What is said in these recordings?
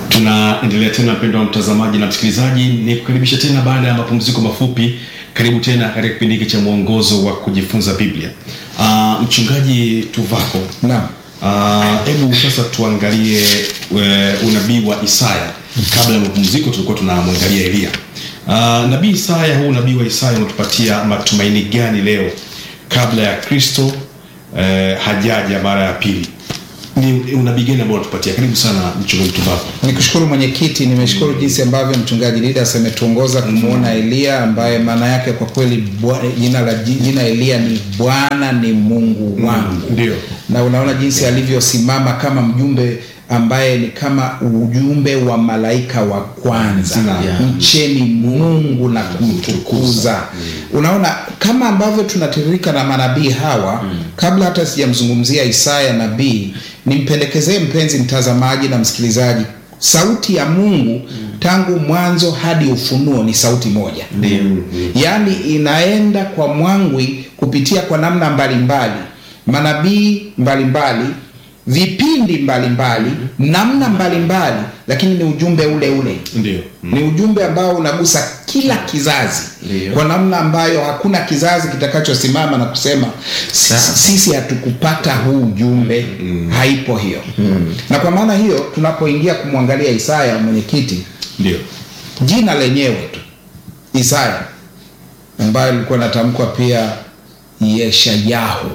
tunaendelea tena mpendo wa mtazamaji na msikilizaji ni kukaribisha tena baada ya mapumziko mafupi karibu tena katika kipindi hiki cha mwongozo wa kujifunza biblia uh, mchungaji tuvako Naam. hebu uh, sasa tuangalie uh, unabii wa isaya kabla ya mapumziko tulikuwa tunamwangalia eliya uh, nabii isaya huu unabii wa isaya unatupatia matumaini gani leo kabla ya kristo uh, hajaja mara ya pili ni unabii gani ambao unatupatia karibu sana mchungaji tuvako nikushukuru mwenyekiti nimeshukuru jinsi ambavyo mchungaji lidas ametuongoza kumwona eliya ambaye maana yake kwa kweli bwa- jina la jina eliya ni bwana ni mungu wangu ndio. na unaona jinsi alivyosimama kama mjumbe ambaye ni kama ujumbe wa malaika wa kwanza Yeah. mcheni mungu na kumtukuza unaona kama ambavyo tunatiririka na manabii hawa kabla hata sijamzungumzia isaya nabii nimpendekezee mpenzi mtazamaji na msikilizaji sauti ya mungu tangu mwanzo hadi ufunuo ni sauti moja yaani inaenda kwa mwangwi kupitia kwa namna mbalimbali manabii mbalimbali vipindi mbalimbali namna mbalimbali lakini ni ujumbe ule ule ndio ni ujumbe ambao unagusa kila kizazi Ndio. kwa namna ambayo hakuna kizazi kitakachosimama na kusema "Sisi- sisi hatukupata huu ujumbe haipo hiyo na kwa maana hiyo tunapoingia kumwangalia isaya mwenyekiti ndio jina lenyewe tu isaya ambayo ilikuwa inatamkwa pia yeshayahu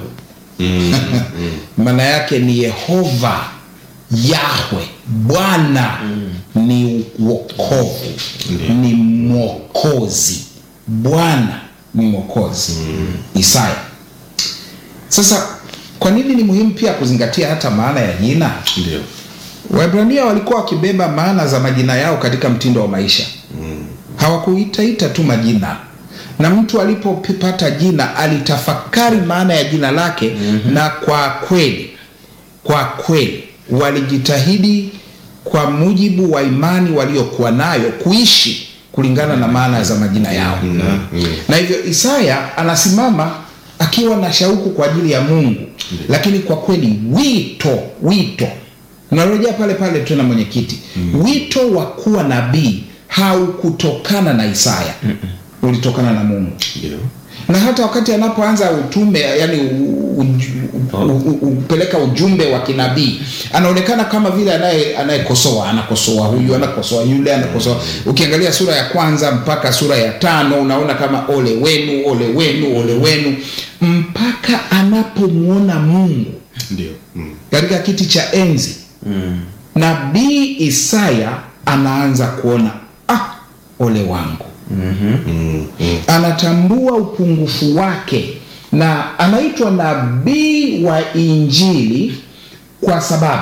maana yake ni yehova yahwe bwana ni uokovu ni mwokozi bwana ni mwokozi isaya sasa kwa nini ni muhimu pia kuzingatia hata maana ya jina ndio Waebrania walikuwa wakibeba maana za majina yao katika mtindo wa maisha mm. hawakuitaita tu majina na mtu alipopata jina alitafakari maana ya jina lake mm-hmm. na kwa kweli kwa kweli walijitahidi kwa mujibu wa imani waliokuwa nayo kuishi kulingana na maana za majina yao mm-hmm. na hivyo isaya anasimama akiwa na shauku kwa ajili ya mungu lakini kwa kweli wito wito narejea pale pale tena mwenyekiti mm. wito wa kuwa nabii haukutokana na isaya Mm-mm. ulitokana na mungu ndio na hata wakati anapoanza utume yani upeleka ujumbe wa kinabii anaonekana kama vile anaye- anayekosoa anakosoa huyu anakosoa yule anakosoa ukiangalia sura ya kwanza mpaka sura ya tano unaona kama ole wenu ole wenu ole wenu mpaka anapomwona mungu ndio mm. katika kiti cha enzi mm. nabii isaya anaanza kuona ah, ole wangu Mm, mm. anatambua upungufu wake na anaitwa nabii wa injili kwa sababu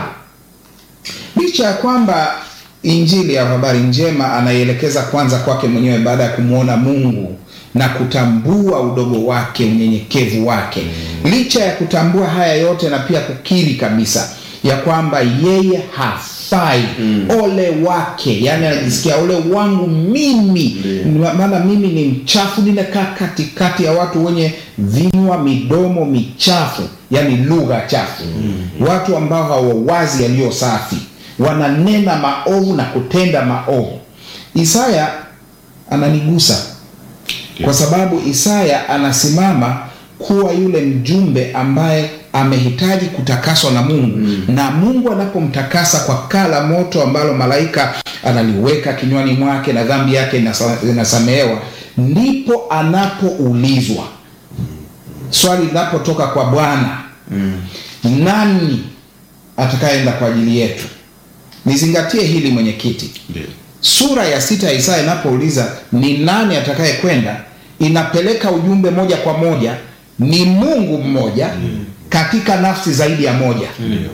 licha ya kwamba injili ya habari njema anaielekeza kwanza kwake mwenyewe baada ya kumwona mungu na kutambua udogo wake unyenyekevu wake licha ya kutambua haya yote na pia kukiri kabisa ya kwamba yeye hafai mm. ole wake yani anajisikia ole wangu mimi Ma- maana mimi ni mchafu ninakaa katikati ya watu wenye vinywa midomo michafu yani lugha chafu mm. watu ambao hawawazi yaliyo safi wananena maovu na kutenda maovu isaya ananigusa kwa sababu isaya anasimama kuwa yule mjumbe ambaye amehitaji kutakaswa na mungu mm. na mungu anapomtakasa kwa kaa la moto ambalo malaika analiweka kinywani mwake na dhambi yake inasa- inasamehewa ndipo anapoulizwa swali linapotoka kwa bwana mm. nani atakayeenda kwa ajili yetu nizingatie hili mwenyekiti ndio sura ya sita ya isaya inapouliza ni nani atakaye kwenda inapeleka ujumbe moja kwa moja ni mungu mmoja mm. katika nafsi zaidi ya moja ndio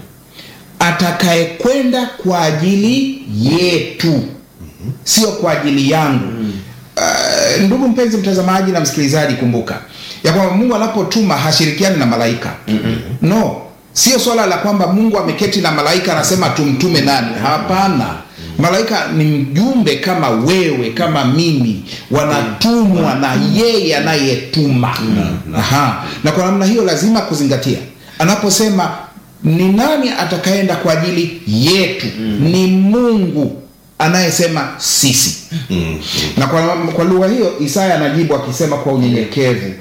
atakayekwenda kwa ajili yetu mm-hmm. sio kwa ajili yangu mm. uh, ndugu mpenzi mtazamaji na msikilizaji kumbuka ya kwamba mungu anapotuma hashirikiani na malaika mm-hmm. no sio swala la kwamba mungu ameketi na malaika anasema tumtume nani hapana malaika ni mjumbe kama wewe kama mimi wanatumwa na yeye anayetuma Aha. na kwa namna hiyo lazima kuzingatia anaposema ni nani atakaenda kwa ajili yetu mm. ni mungu anayesema sisi Mm. na kwa, kwa lugha hiyo Isaya anajibu akisema kwa unyenyekevu,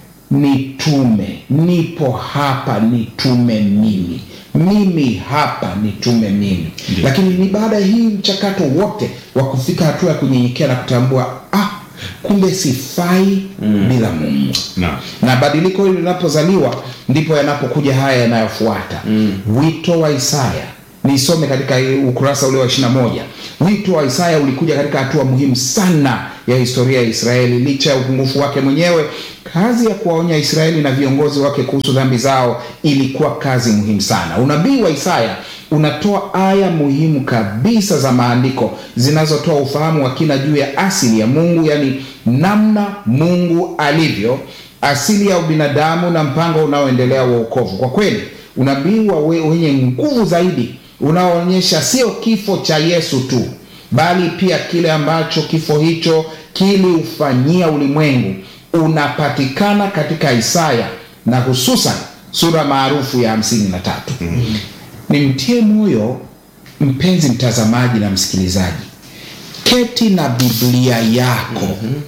nitume, nipo hapa, nitume mimi, mimi hapa, nitume mimi. Ndiyo. Lakini ni baada ya hii mchakato wote wa kufika hatua ya kunyenyekea na kutambua ah, kumbe sifai bila Mungu Naam. na badiliko hili linapozaliwa ndipo yanapokuja haya yanayofuata wito wa Isaya. Nisome katika ukurasa ule wa 21. Wito wa Isaya ulikuja katika hatua muhimu sana ya historia ya Israeli. Licha ya upungufu wake mwenyewe, kazi ya kuwaonya Israeli na viongozi wake kuhusu dhambi zao ilikuwa kazi muhimu sana. Unabii wa Isaya unatoa aya muhimu kabisa za maandiko zinazotoa ufahamu wa kina juu ya asili ya Mungu, yani namna Mungu alivyo asili ya ubinadamu na mpango unaoendelea wa wokovu. Kwa kweli unabii wa we- wenye nguvu zaidi unaoonyesha sio kifo cha Yesu tu, bali pia kile ambacho kifo hicho kiliufanyia ulimwengu unapatikana katika Isaya na hususan sura maarufu ya hamsini na tatu. Nimtie moyo mpenzi mtazamaji na msikilizaji, keti na Biblia yako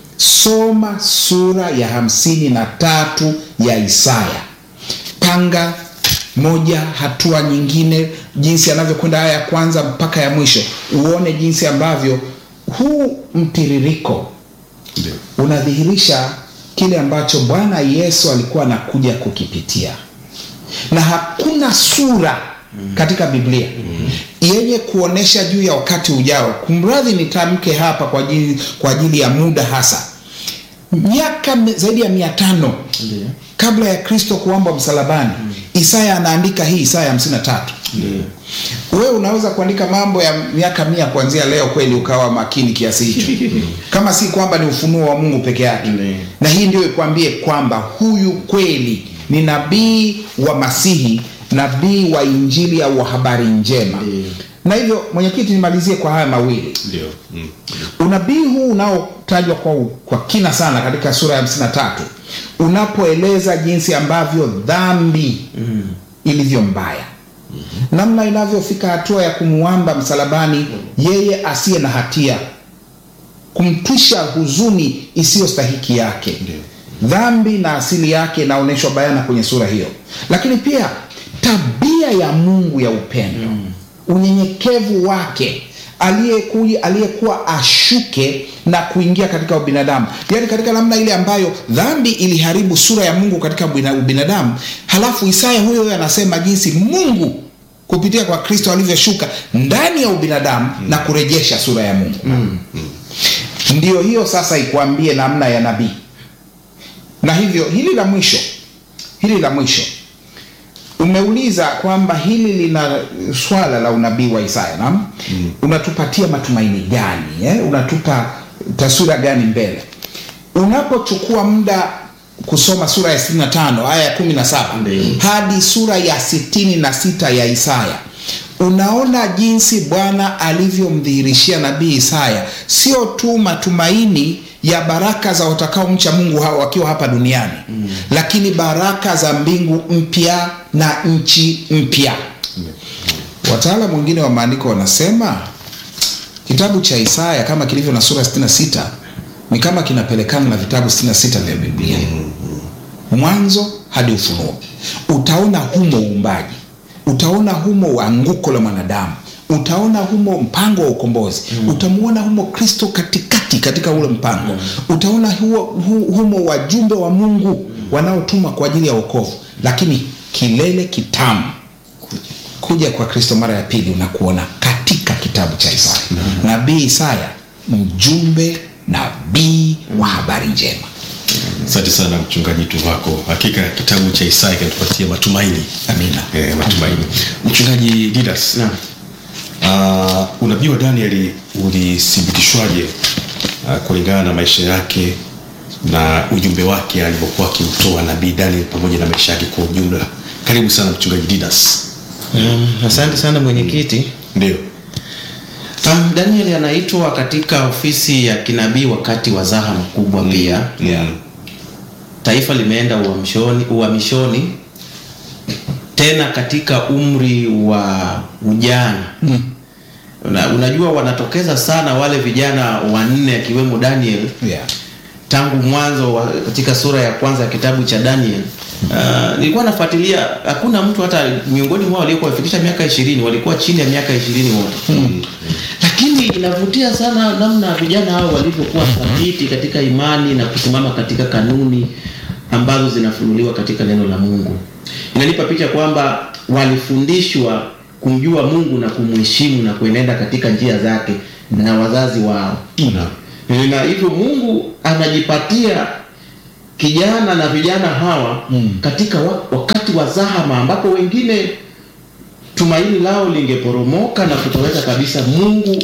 soma sura ya hamsini na tatu ya Isaya, panga moja hatua nyingine, jinsi anavyokwenda aya ya kwanza mpaka ya mwisho, uone jinsi ambavyo huu mtiririko Ndio. unadhihirisha kile ambacho Bwana Yesu alikuwa anakuja kukipitia, na hakuna sura katika Biblia yenye kuonesha juu ya wakati ujao. Kumradhi nitamke hapa kwa ajili, kwa ajili ya muda hasa, miaka me- zaidi ya mia tano Ndiyo. kabla ya Kristo kuambwa msalabani, Isaya anaandika hii Isaya 53. Wewe unaweza kuandika mambo ya miaka mia kuanzia leo, kweli ukawa makini kiasi hicho, kama si kwamba ni ufunuo wa Mungu peke yake. Ndiyo. Na hii ndio ikwambie kwamba huyu kweli ni nabii wa Masihi, nabii wa Injili au wa habari njema. Ndiyo. Na hivyo, mwenyekiti, nimalizie kwa haya mawili. Ndio. Mm. Unabii huu unaotajwa kwa, kwa kina sana katika sura ya 53 unapoeleza jinsi ambavyo dhambi ilivyo mbaya, namna inavyofika hatua ya kumuamba msalabani yeye asiye na hatia, kumtwisha huzuni isiyostahiki yake. Ndio. Dhambi na asili yake inaonyeshwa bayana kwenye sura hiyo, lakini pia tabia ya Mungu ya upendo, unyenyekevu wake aliyekuja aliyekuwa ashuke na kuingia katika ubinadamu, yaani katika namna ile ambayo dhambi iliharibu sura ya Mungu katika ubina- ubinadamu. Halafu Isaya huyo huyo anasema jinsi Mungu kupitia kwa Kristo alivyoshuka ndani ya ubinadamu na kurejesha sura ya Mungu. Ndiyo hiyo sasa ikuambie namna ya nabii na hivyo hili la mwisho hili la mwisho umeuliza kwamba hili lina swala la unabii wa Isaya naam unatupatia matumaini gani eh? unatupa taswira gani mbele unapochukua muda kusoma sura ya 65 aya ya 17 Ndiyo. hadi sura ya 66 ya Isaya unaona jinsi Bwana alivyomdhihirishia nabii Isaya sio tu matumaini ya baraka za watakaomcha Mungu hawa wakiwa hapa duniani mm. lakini baraka za mbingu mpya na nchi mpya. Wataalamu wengine wa maandiko wanasema kitabu cha Isaya kama kilivyo na sura 66 ni kama kinapelekana na vitabu 66 vya Biblia mwanzo hadi Ufunuo. Utaona humo uumbaji, utaona humo anguko la mwanadamu, utaona humo mpango wa ukombozi mm. utamuona humo Kristo katikati katika ule mpango mm. utaona huo, hu, humo wajumbe wa Mungu wanaotumwa kwa ajili ya wokovu, lakini kilele kitamu kuja kwa Kristo mara ya pili unakuona katika kitabu cha Isaya. Nabii Isaya mjumbe nabii wa habari njema. Asante sana mchungaji Tuvako, hakika kitabu cha Isaya kinatupatia matumaini. Amina. Eh, matumaini. Mchungaji Didas, Naam. uh, unabii wa Danieli ulithibitishwaje uh, kulingana na maisha yake na ujumbe wake alivyokuwa akiutoa nabii Daniel pamoja na maisha yake kwa ujumla? Karibu sana mchungaji Didas. Um, asante sana mwenyekiti. Ndio. Um, Daniel anaitwa katika ofisi ya kinabii wakati wa zahama kubwa pia. Yeah. Taifa limeenda uhamishoni, uhamishoni tena katika umri wa ujana. na unajua wanatokeza sana wale vijana wanne akiwemo Daniel yeah. tangu mwanzo wa, katika sura ya kwanza ya kitabu cha Daniel. Uh, nilikuwa nafuatilia, hakuna mtu hata miongoni mwao waliokuwa wafikisha miaka ishirini, walikuwa chini ya miaka ishirini wote lakini inavutia sana namna vijana hao walivyokuwa thabiti katika imani na kusimama katika kanuni ambazo zinafunuliwa katika neno la Mungu. Inanipa picha kwamba walifundishwa kumjua Mungu na kumheshimu na kuenenda katika njia zake na wazazi wao Naam. na hivyo Mungu anajipatia kijana na vijana hawa Mm. katika wa, wakati wa zahama ambapo wengine tumaini lao lingeporomoka na kutoweka kabisa. Mungu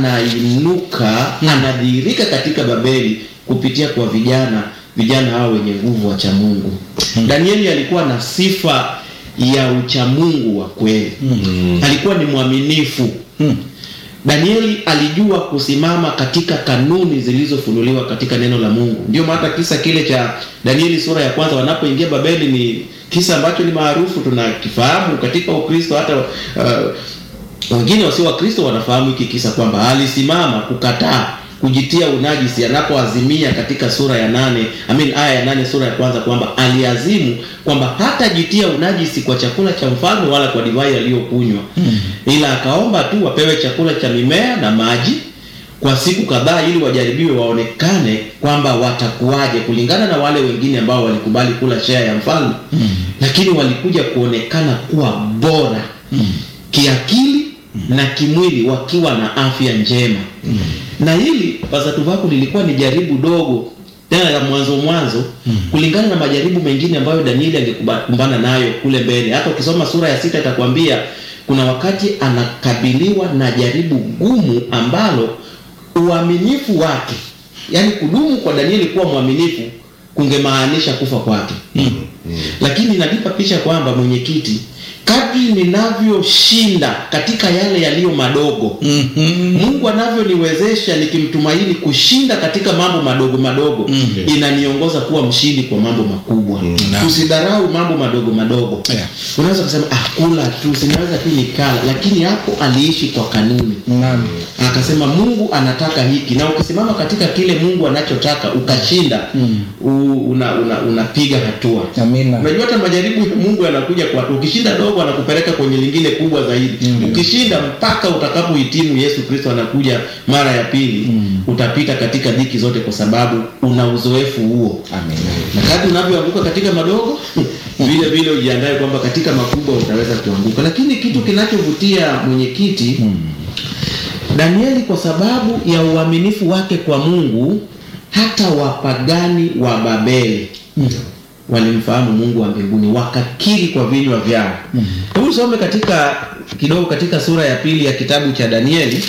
anainuka, anadhihirika katika Babeli kupitia kwa vijana vijana hao wenye nguvu wa cha Mungu. Danieli alikuwa na sifa ya uchamungu wa kweli. Alikuwa ni mwaminifu. Mm. Danieli alijua kusimama katika kanuni zilizofunuliwa katika neno la Mungu. Ndio maana kisa kile cha Danieli sura ya kwanza wanapoingia Babeli ni kisa ambacho ni maarufu, tunakifahamu katika Ukristo. Hata uh, wengine wasio Wakristo wanafahamu hiki kisa kwamba alisimama kukataa kujitia unajisi anapoazimia katika sura ya nane I mean, aya ya nane sura ya kwanza kwamba aliazimu kwamba hatajitia unajisi kwa chakula cha mfalme wala kwa divai aliyokunywa ila akaomba tu wapewe chakula cha mimea na maji kwa siku kadhaa ili wajaribiwe waonekane kwamba watakuwaje kulingana na wale wengine ambao walikubali kula share ya mfalme lakini walikuja kuonekana kuwa bora kiakili na kimwili wakiwa na afya njema na hili pasatuvaku lilikuwa ni jaribu dogo tena la mwanzo mwanzo kulingana na majaribu mengine ambayo Danieli angekumbana nayo kule mbele. Hata ukisoma sura ya sita itakwambia kuna wakati anakabiliwa na jaribu gumu ambalo uaminifu wake, yaani kudumu kwa Danieli kuwa mwaminifu kungemaanisha kufa kwake. Lakini inanipa picha kwamba mwenyekiti, kadri ninavyoshinda katika yale yaliyo madogo Mungu anavyoniwezesha nikimtumaini kushinda katika mambo madogo madogo inaniongoza kuwa mshindi kwa mambo makubwa. Naam. Tusidharau mambo madogo madogo. Yeah. Unaweza kusema ah, kula tu, sinaweza tu nikala, lakini hapo aliishi kwa kanuni Naam. akasema Mungu anataka hiki, na ukisimama katika kile Mungu anachotaka ukashinda, u- una, una, unapiga hatua. Amina. Unajua hata majaribu ya Mungu yanakuja kwa hatua. Ukishinda dogo anakupeleka kwenye lingine kubwa zaidi. Ukishinda mpaka utakapohitimu Yesu Kristo anakuja mara ya pili, utapita katika dhiki zote kwa sababu una uzoefu huo. Amina. Na kadri unavyoanguka katika madogo vile vile ujiandae kwamba katika makubwa utaweza kuanguka. Lakini kitu kinachovutia mwenyekiti Danieli kwa sababu ya uaminifu wake kwa Mungu, hata wapagani wa Babeli walimfahamu Mungu wa mbinguni, wakakiri kwa vinywa vyao. Hebu usome katika kidogo katika sura ya pili ya kitabu cha Danieli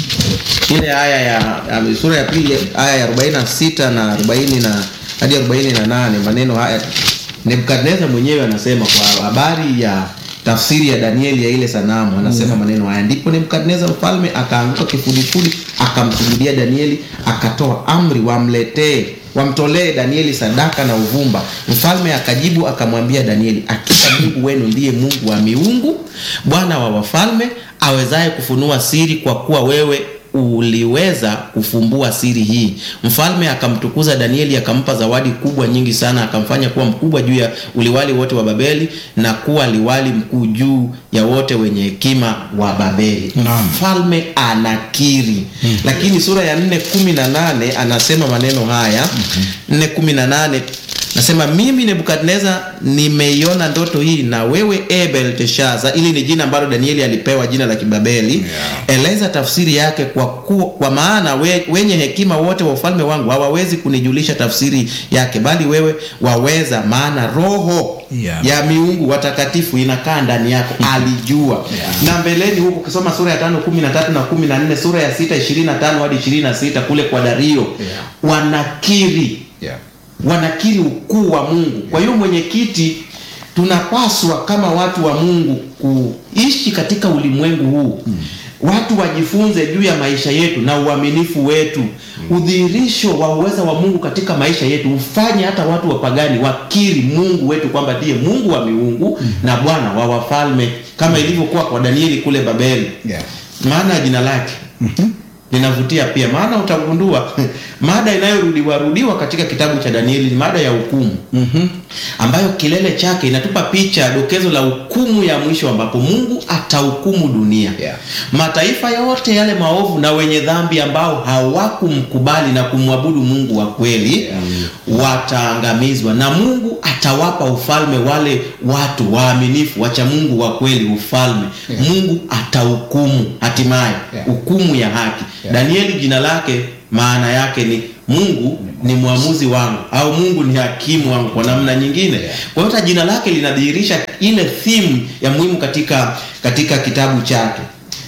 ile aya ya ya- sura ya pili aya ya 46 na 40 na hadi 48, maneno haya Nebukadneza mwenyewe anasema kwa habari ya tafsiri ya Danieli ya ile sanamu, anasema maneno haya: ndipo Nebukadneza mfalme akaanguka kifudifudi, akamsujudia Danieli, akatoa amri wamletee wamtolee Danieli sadaka na uvumba. Mfalme akajibu akamwambia Danieli, hakika Mungu wenu ndiye Mungu wa miungu, Bwana wa wafalme, awezaye kufunua siri, kwa kuwa wewe uliweza kufumbua siri hii. Mfalme akamtukuza Danieli, akampa zawadi kubwa nyingi sana, akamfanya kuwa mkubwa juu ya uliwali wote wa Babeli na kuwa liwali mkuu juu ya wote wenye hekima wa Babeli. Naam. Mfalme anakiri. Lakini sura ya 4:18 anasema maneno haya. 4:18 Nasema mimi Nebukadneza nimeiona ndoto hii na wewe e Belteshaza, ili ni jina ambalo Danieli alipewa jina la Kibabeli. Eleza tafsiri yake kwa, ku, kwa maana we, wenye hekima wote wa ufalme wangu hawawezi kunijulisha tafsiri yake, bali wewe waweza, maana roho Yeah. ya miungu watakatifu inakaa ndani yako. Alijua na mbeleni huko, ukisoma sura ya tano kumi na tatu na kumi na nne sura ya sita ishirini na tano hadi ishirini na sita kule kwa Dario wanakiri Yeah. wanakiri ukuu wa Mungu. Kwa hiyo mwenyekiti, tunapaswa kama watu wa Mungu kuishi katika ulimwengu huu watu wajifunze juu ya maisha yetu na uaminifu wetu. Udhihirisho wa uweza wa Mungu katika maisha yetu ufanye hata watu wapagani wakiri Mungu wetu kwamba ndiye Mungu wa miungu na Bwana wa wafalme, kama ilivyokuwa kwa Danieli kule Babeli. Yeah. maana ya jina lake linavutia pia, maana utagundua mada inayorudiwa rudiwa katika kitabu cha Danieli ni mada ya hukumu ambayo kilele chake inatupa picha dokezo la hukumu ya mwisho ambapo Mungu atahukumu dunia Yeah. mataifa yote yale maovu na wenye dhambi ambao hawakumkubali na kumwabudu Mungu wa kweli wataangamizwa, na Mungu atawapa ufalme wale watu waaminifu wacha Mungu wa kweli ufalme. Mungu atahukumu hatimaye Yeah. hukumu ya haki. Yeah. Danieli jina lake maana yake ni Mungu ni mwamuzi wangu au Mungu ni hakimu wangu kwa namna nyingine. Yeah. Kwa hiyo hata jina lake linadhihirisha ile theme ya muhimu katika katika kitabu chake.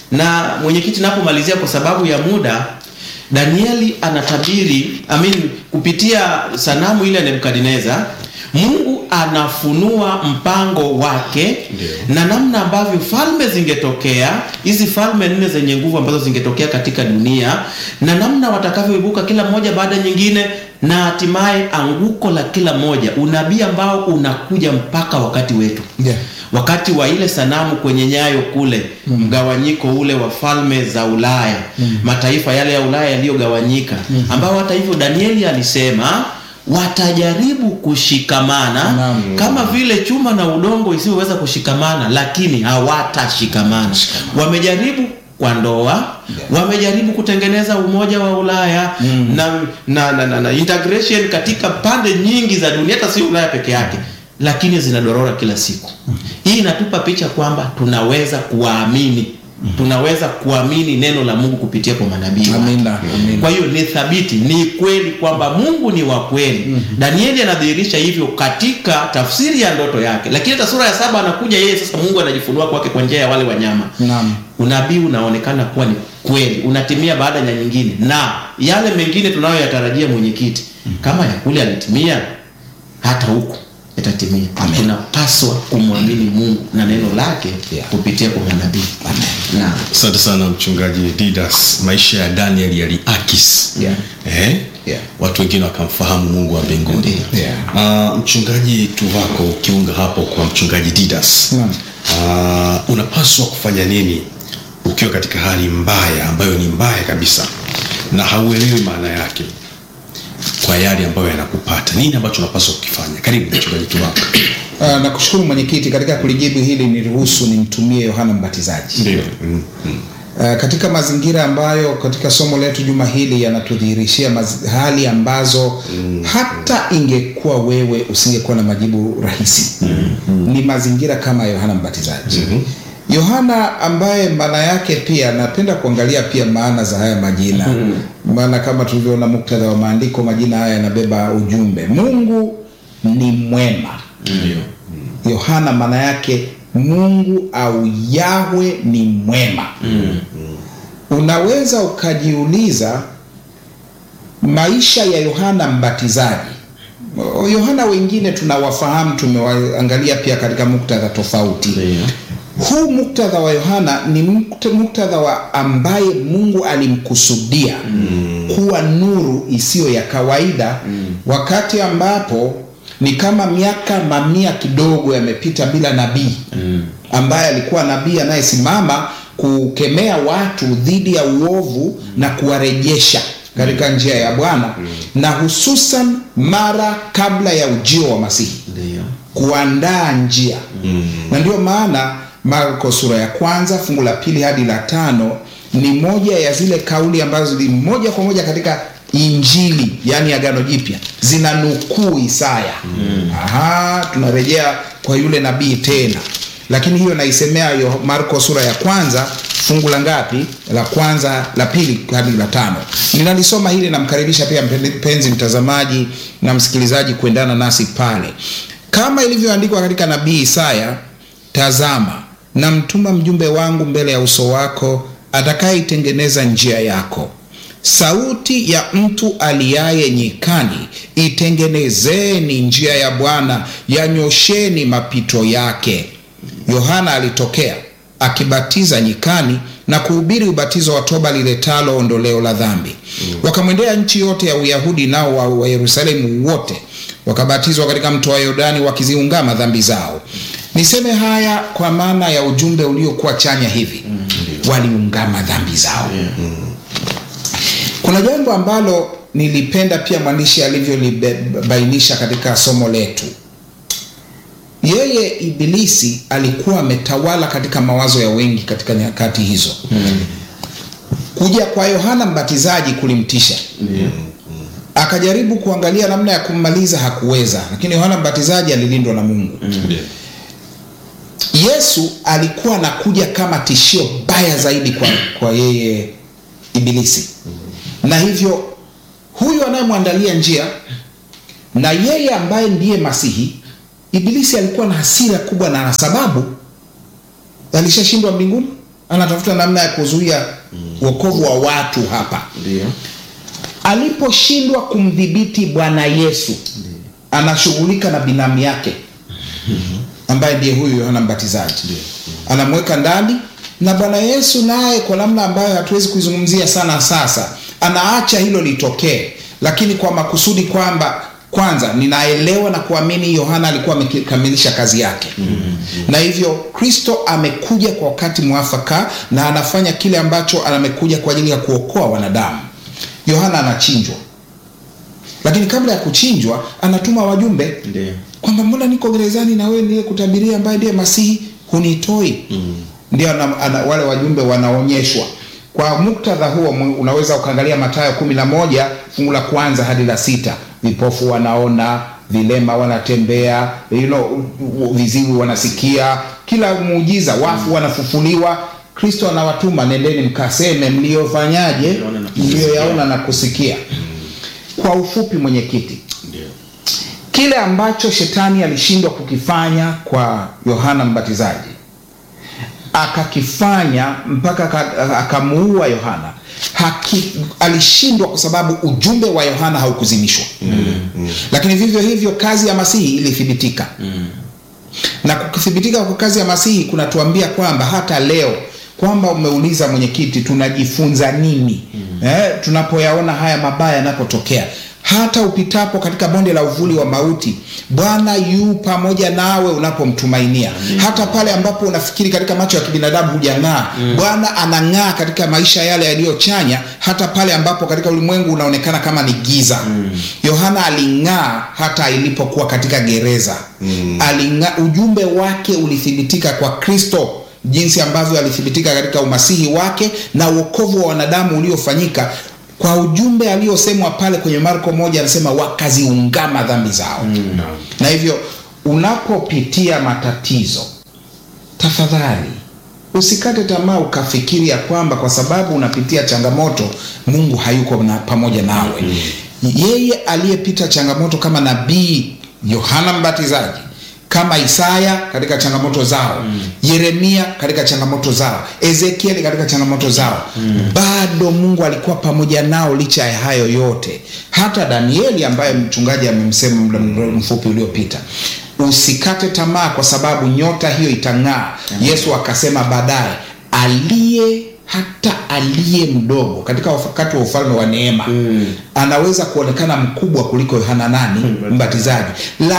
Na mwenyekiti, napomalizia kwa sababu ya muda, Danieli anatabiri I mean, kupitia sanamu ile ya Nebukadneza, Mungu anafunua mpango wake Ndio. na namna ambavyo falme zingetokea, hizi falme nne zenye nguvu ambazo zingetokea katika dunia, na namna watakavyoibuka kila moja baada ya nyingine, na hatimaye anguko la kila moja, unabii ambao unakuja mpaka wakati wetu Yeah. wakati wa ile sanamu kwenye nyayo kule mgawanyiko ule wa falme za Ulaya mataifa yale ya Ulaya yaliyogawanyika ambao hata hivyo Danieli alisema watajaribu kushikamana Naam. kama vile chuma na udongo isivyoweza kushikamana lakini hawatashikamana wamejaribu kwa ndoa wamejaribu kutengeneza umoja wa Ulaya na, na, na, na, na integration katika pande nyingi za dunia hata si Ulaya peke yake lakini zinadorora kila siku. Hii inatupa picha kwamba tunaweza kuwaamini, tunaweza kuamini neno la Mungu kupitia kwa manabii wake. Amina, amina. Kwa hiyo ni thabiti, ni kweli kwamba Mungu ni wa kweli. Danieli anadhihirisha hivyo katika tafsiri ya ndoto yake, lakini hata sura ya saba anakuja yeye sasa, Mungu anajifunua kwake kwa njia ya wale wanyama. Naam. Unabii unaonekana kuwa ni kweli, unatimia baada ya nyingine, na yale mengine tunayoyatarajia, mwenyekiti, kama ya kule alitimia, hata huku yatatimia. Tunapaswa kumwamini Mungu na neno lake Yeah. kupitia kwa manabii. Naam. Asante sana mchungaji Didas. Maisha ya Daniel yaliakis Yeah. eh? Yeah. watu wengine wakamfahamu Mungu wa mbinguni. Yeah. Ah, mchungaji Tuvako, ukiunga hapo kwa mchungaji Didas, Naam. Ah, unapaswa kufanya nini ukiwa katika hali mbaya ambayo ni mbaya kabisa na hauelewi maana yake kwa yale ambayo yanakupata? Nini ambacho unapaswa kukifanya? Karibu mchungaji Tuvako. Uh, nakushukuru mwenyekiti, katika kulijibu hili niruhusu nimtumie Yohana Mbatizaji. Ndio. Mm, mm. Uh, katika mazingira ambayo katika somo letu juma hili yanatudhihirishia maz- hali ambazo hata ingekuwa wewe usingekuwa na majibu rahisi ni mazingira kama Yohana Mbatizaji Yohana ambaye maana yake pia napenda kuangalia pia maana za haya majina maana kama tulivyoona muktadha wa maandiko majina haya yanabeba ujumbe Mungu ni mwema Yohana maana yake Mungu au Yahwe ni mwema. Unaweza ukajiuliza maisha ya Yohana Mbatizaji. O- Yohana wengine tunawafahamu, tumewaangalia pia katika muktadha tofauti. Ndio. Huu muktadha wa Yohana ni mukta- muktadha wa ambaye Mungu alimkusudia kuwa nuru isiyo ya kawaida wakati ambapo ni kama miaka mamia kidogo yamepita bila nabii ambaye alikuwa nabii anayesimama kukemea watu dhidi ya uovu na kuwarejesha katika njia ya Bwana na hususan mara kabla ya ujio wa Masihi Ndio. kuandaa njia na ndio maana Marko sura ya kwanza fungu la pili hadi la tano ni moja ya zile kauli ambazo ni moja kwa moja katika Injili yani Agano Jipya zina nukuu Isaya. Aha, tunarejea kwa yule nabii tena, lakini hiyo naisemea yo Marko sura ya kwanza fungu la ngapi? La kwanza, la pili hadi la tano. Ninalisoma hili, namkaribisha pia mpenzi mtazamaji na msikilizaji kuendana nasi pale, kama ilivyoandikwa katika nabii Isaya, tazama namtuma mjumbe wangu mbele ya uso wako, atakayeitengeneza njia yako. Sauti ya mtu aliaye nyikani, itengenezeni njia ya Bwana, yanyosheni mapito yake. Yohana alitokea akibatiza nyikani na kuhubiri ubatizo wa toba liletalo ondoleo la dhambi. Wakamwendea nchi yote ya Uyahudi, nao wa, wa Yerusalemu wote wakabatizwa katika mto wa Yordani, wakiziungama dhambi zao. Niseme haya kwa maana ya ujumbe uliokuwa chanya hivi waliungama dhambi zao Yeah. kuna jambo ambalo nilipenda pia mwandishi alivyolibainisha katika somo letu yeye ibilisi alikuwa ametawala katika mawazo ya wengi katika nyakati hizo Mm. kuja kwa yohana mbatizaji kulimtisha Ndio. akajaribu kuangalia namna ya kummaliza hakuweza lakini yohana mbatizaji alilindwa na mungu Ndio. yesu alikuwa anakuja kama tishio baya zaidi kwa, kwa yeye ibilisi na hivyo huyu anayemwandalia njia na yeye ambaye ndiye masihi ibilisi alikuwa na hasira kubwa na sababu alishashindwa mbinguni anatafuta namna ya kuzuia uokovu wa watu hapa Ndio. aliposhindwa kumdhibiti bwana yesu anashughulika na binamu yake ambaye ndiye huyu yohana mbatizaji anamweka ndani na bwana yesu naye kwa namna ambayo hatuwezi kuizungumzia sana sasa anaacha hilo litokee lakini kwa makusudi kwamba kwanza ninaelewa na kuamini yohana alikuwa amekamilisha kazi yake mm-hmm. na hivyo kristo amekuja kwa wakati mwafaka na anafanya kile ambacho amekuja kwa ajili ya kuokoa wanadamu yohana anachinjwa lakini kabla ya kuchinjwa anatuma wajumbe Ndio. kwamba mbona niko gerezani na wewe ndiye kutabiria ambaye ndiye masihi hunitoi mm. ndio ana, ana, wale wajumbe wanaonyeshwa kwa muktadha huo mu- unaweza ukaangalia matayo kumi na moja fungu la kwanza hadi la sita vipofu wanaona vilema wanatembea you know, u- u- viziwi wanasikia kila muujiza wafu wanafufuliwa kristo anawatuma nendeni mkaseme mliofanyaje Mlioona na kusikia." mlioyaona na kusikia kwa ufupi mwenyekiti Ndio. kile ambacho shetani alishindwa kukifanya kwa yohana mbatizaji akakifanya mpaka aka- akamuua yohana haki, alishindwa kwa sababu ujumbe wa yohana haukuzimishwa mm. lakini vivyo hivyo kazi ya masihi ilithibitika mm. na kukithibitika kwa kazi ya masihi kunatuambia kwamba hata leo kwamba umeuliza mwenyekiti tunajifunza nini mm. eh, tunapoyaona haya mabaya yanapotokea hata upitapo katika bonde la uvuli wa mauti bwana yu pamoja nawe unapomtumainia hata pale ambapo unafikiri katika macho ya kibinadamu hujang'aa mm. bwana anang'aa katika maisha yale yaliyochanya hata pale ambapo katika ulimwengu unaonekana kama ni giza yohana aling'aa hata ilipokuwa katika gereza mm. aling'aa ujumbe wake ulithibitika kwa kristo jinsi ambavyo alithibitika katika umasihi wake na uokovu wa wanadamu uliofanyika kwa ujumbe aliosemwa pale kwenye marko moja anasema wakaziungama dhambi zao mm. na hivyo unapopitia matatizo tafadhali usikate tamaa ukafikiri ya kwamba kwa sababu unapitia changamoto mungu hayuko na, pamoja nawe mm. yeye aliyepita changamoto kama nabii yohana mbatizaji kama isaya katika changamoto zao mm. yeremia katika changamoto zao ezekieli katika changamoto zao mm. bado mungu alikuwa pamoja nao licha ya hayo yote hata danieli ambaye mchungaji amemsema muda mfupi uliopita usikate tamaa kwa sababu nyota hiyo itang'aa yesu akasema baadaye aliye hata aliye mdogo katika wakati wa ufalme wa neema mm. anaweza kuonekana mkubwa kuliko yohana nani mbatizaji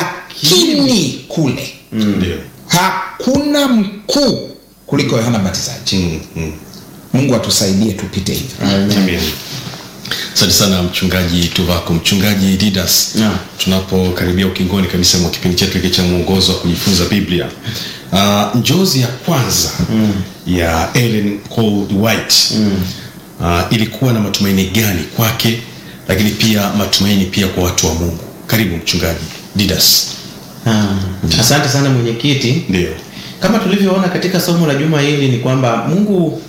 lakini kule Ndio. hakuna mkuu kuliko yohana mbatizaji Mm, mm. mungu atusaidie tupite hivyo Amen. asante sana mchungaji tuvako mchungaji didas Naam. tunapokaribia ukingoni kabisa mwa kipindi chetu hiki cha mwongozo wa kujifunza biblia uh, njozi ya kwanza mm. ya ellen Gold white mm. uh, ilikuwa na matumaini gani kwake lakini pia matumaini pia kwa watu wa mungu karibu mchungaji didas Ah, asante sana mwenyekiti ndio kama tulivyoona katika somo la juma hili ni kwamba mungu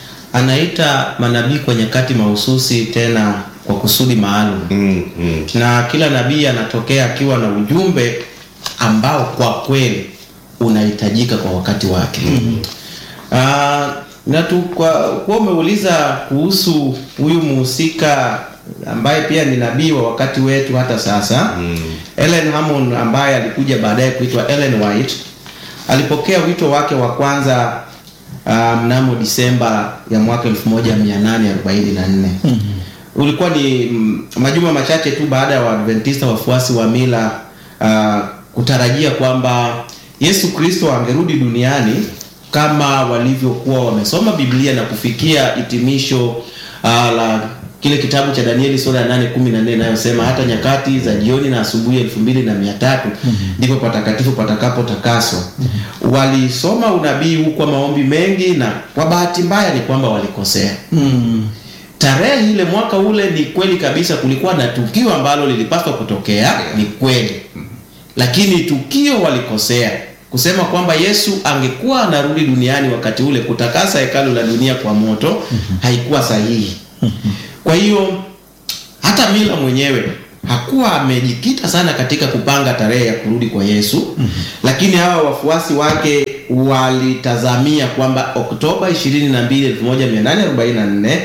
anaita manabii kwa nyakati mahususi tena kwa kusudi maalum mm, mm. na kila nabii anatokea akiwa na ujumbe ambao kwa kweli unahitajika kwa wakati wake mm-hmm. na tu kwa kuwa umeuliza kuhusu huyu muhusika ambaye pia ni nabii wa wakati wetu hata sasa mm. Ellen Hammond ambaye alikuja baadaye kuitwa Ellen White alipokea wito wake wa kwanza uh, mnamo Disemba ya mwaka 1844 mm-hmm. ulikuwa ni mm, majuma machache tu baada ya Waadventista wafuasi wa mila uh, kutarajia kwamba Yesu Kristo angerudi duniani kama walivyokuwa wamesoma Biblia na kufikia hitimisho uh, la kile kitabu cha Danieli sura ya 8 14 inayosema hata nyakati za jioni na asubuhi elfu mbili na mia tatu ndipo patakatifu patakapotakaswa. Walisoma unabii huu kwa maombi mengi, na kwa bahati mbaya ni kwamba walikosea tarehe ile mwaka ule. Ni kweli kabisa, kulikuwa na tukio ambalo lilipaswa kutokea, ni kweli, lakini tukio walikosea kusema kwamba Yesu angekuwa anarudi duniani wakati ule kutakasa hekalu la dunia kwa moto, haikuwa sahihi. Kwa hiyo hata Mila mwenyewe hakuwa amejikita sana katika kupanga tarehe ya kurudi kwa Yesu, lakini hawa wafuasi wake walitazamia kwamba Oktoba 22, 1844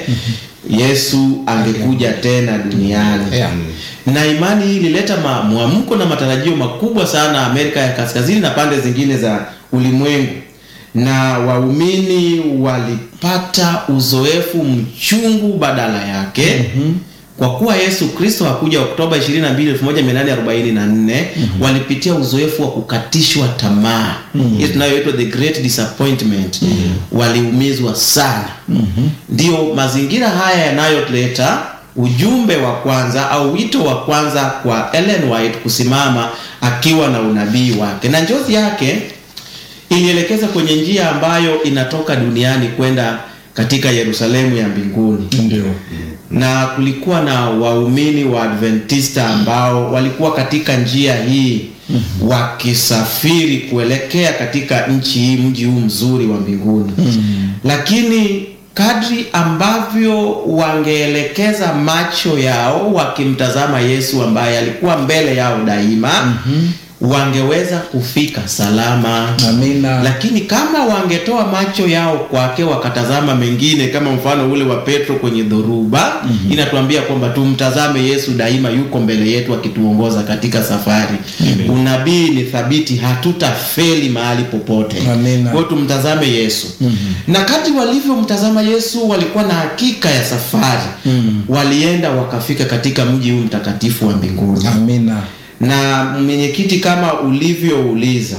Yesu angekuja tena duniani Yeah. na imani hii ilileta ma- mwamko na matarajio makubwa sana Amerika ya Kaskazini na pande zingine za ulimwengu, na waumini walipata uzoefu mchungu badala yake kwa kuwa Yesu Kristo hakuja Oktoba 22, 1844 walipitia uzoefu wa kukatishwa tamaa hii tunayoitwa the great disappointment waliumizwa sana ndio mazingira haya yanayoleta ujumbe wa kwanza au wito wa kwanza kwa Ellen White kusimama akiwa na unabii wake, na njozi yake ilielekeza kwenye njia ambayo inatoka duniani kwenda katika Yerusalemu ya mbinguni Ndio. na kulikuwa na waumini wa Adventista ambao walikuwa katika njia hii wakisafiri kuelekea katika nchi hii, mji huu mzuri wa mbinguni. Lakini kadri ambavyo wangeelekeza macho yao wakimtazama Yesu ambaye alikuwa mbele yao daima, wangeweza kufika salama Amina. lakini kama wangetoa macho yao kwake wakatazama mengine kama mfano ule wa Petro kwenye dhoruba inatuambia kwamba tumtazame Yesu daima yuko mbele yetu akituongoza katika safari unabii ni thabiti hatutafeli mahali popote Amina. kwa hiyo tumtazame Yesu na kadri walivyomtazama Yesu walikuwa na hakika ya safari walienda wakafika katika mji huu mtakatifu wa mbinguni Amina. na mwenyekiti kama ulivyouliza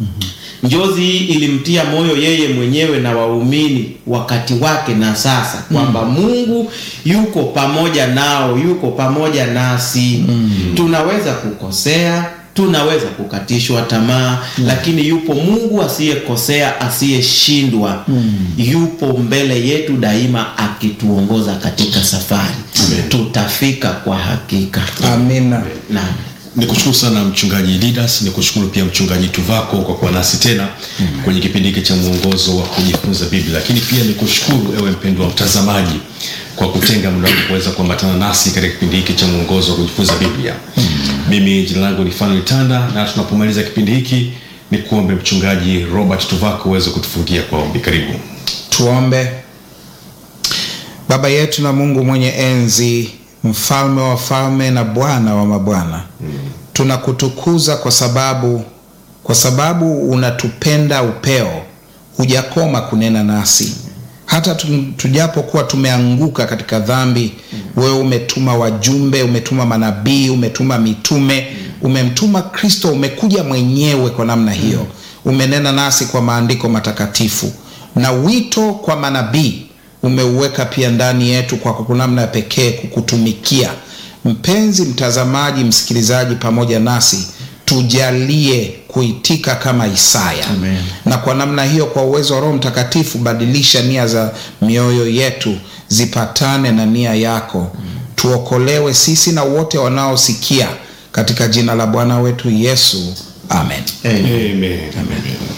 njozi hii ilimtia moyo yeye mwenyewe na waumini wakati wake na sasa kwamba Mungu yuko pamoja nao, yuko pamoja nasi. Tunaweza kukosea, tunaweza kukatishwa tamaa, lakini yupo Mungu asiyekosea, asiyeshindwa, yupo mbele yetu daima akituongoza katika safari. Tutafika kwa hakika. Amina. Naam. Nikushukuru sana mchungaji Didas, nikushukuru pia mchungaji Tuvako kwa kuwa nasi tena kwenye kipindi hiki cha mwongozo wa kujifunza Biblia, lakini pia nikushukuru ewe mpendwa mtazamaji kwa kutenga muda wako kuweza kuambatana nasi katika kipindi hiki cha mwongozo wa kujifunza Biblia. Mimi jina langu ni Fanuel Tanda, na tunapomaliza kipindi hiki ni kuombe mchungaji Robert Tuvako uweze kutufungia kwa ombi. Karibu. Tuombe. Baba yetu na Mungu mwenye enzi, mfalme wa falme na Bwana wa mabwana, tunakutukuza kwa sababu kwa sababu unatupenda upeo, hujakoma kunena nasi hata tu- tujapokuwa tumeanguka katika dhambi. Wewe umetuma wajumbe, umetuma manabii, umetuma mitume, umemtuma Kristo, umekuja mwenyewe kwa namna hiyo, umenena nasi kwa maandiko matakatifu na wito kwa manabii umeuweka pia ndani yetu kwa kwa namna ya pekee kukutumikia. Mpenzi mtazamaji, msikilizaji, pamoja nasi tujalie kuitika kama Isaya Amen. na kwa namna hiyo, kwa uwezo wa Roho Mtakatifu, badilisha nia za mioyo yetu zipatane na nia yako. Tuokolewe sisi na wote wanaosikia, katika jina la Bwana wetu Yesu, amen. Amen. Amen. Amen.